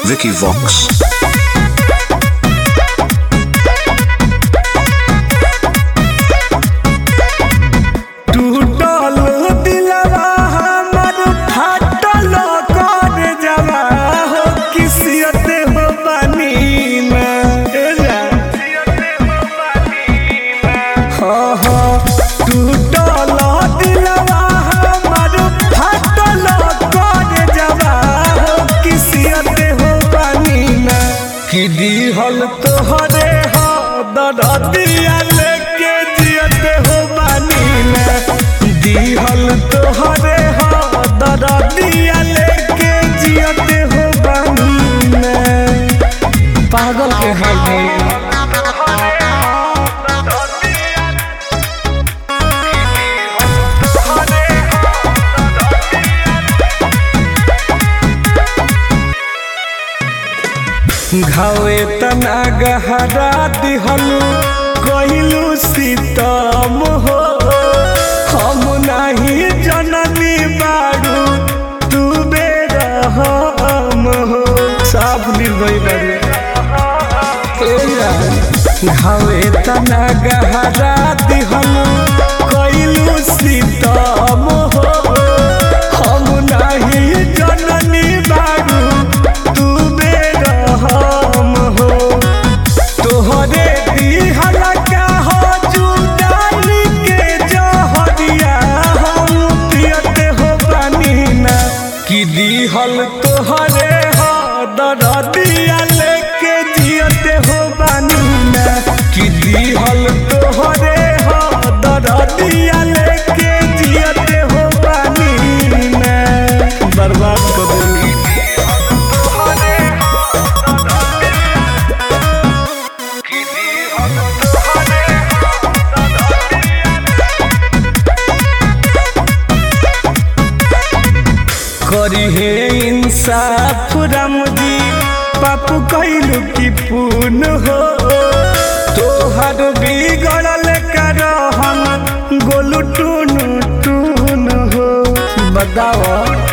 Vicky Vox. टूटल दिलवा हमर फाटल कर जवा हो किसियत हो बानी में ए जा। हाँ, हाँ, टूटल दिलवा हमर फाटल कर जवा हो किसियत हो बानी में कि दिहल तोहरे हो दरदिया लेके जियत हो बानी में दिहल तोहरे हो दरदिया लेके जियत हो बानी में पागल के हाल भइल घावे तना गहरा दिहलू कहिलू सीतम हो हम नाही जननी बारू तू बेरहम हो साफ निर्भय बारू घावे तना गहरा दिहलू कहिलू सीतम हो हम नाही जननी बारू तू बेरहम हो तोहरे दिहल का हो जुदानी के जहरिया हम पियते हो पानी ना कि दिहल तोहरे हो दरदिया लेके जियते हो पानी ना कि दिहल तोहरे हो दरदिया लेके जियते हो पानी ना बर्बाद कर देली करी हे इंसाफ राम जी पापू कैलू की पून हो तोहर बिगड़ल कर हम गोलू टून टून हो बताओ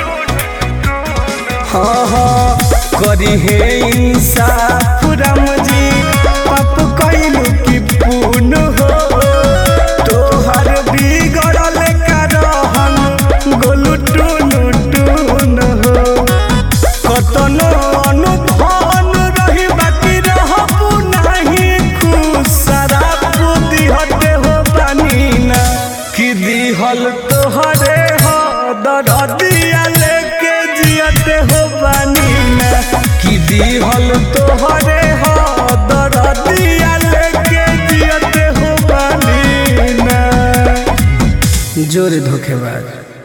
हाँ हाँ करी हे इंसाफ राम जी पापू कैलू की पून हो तोहर बिगड़ल कर हम गोलू टून टून हो कतनो अनुभवन रही बाकी रहबू नाही खुश शराब दिहते हो पानी ना कि दिहल तोहरे हो दरदिया लेके जियते हो पानी ना कि दिहल तोहरे हो दरदिया लेके जियते हो पानी ना जोरे धोखेबाज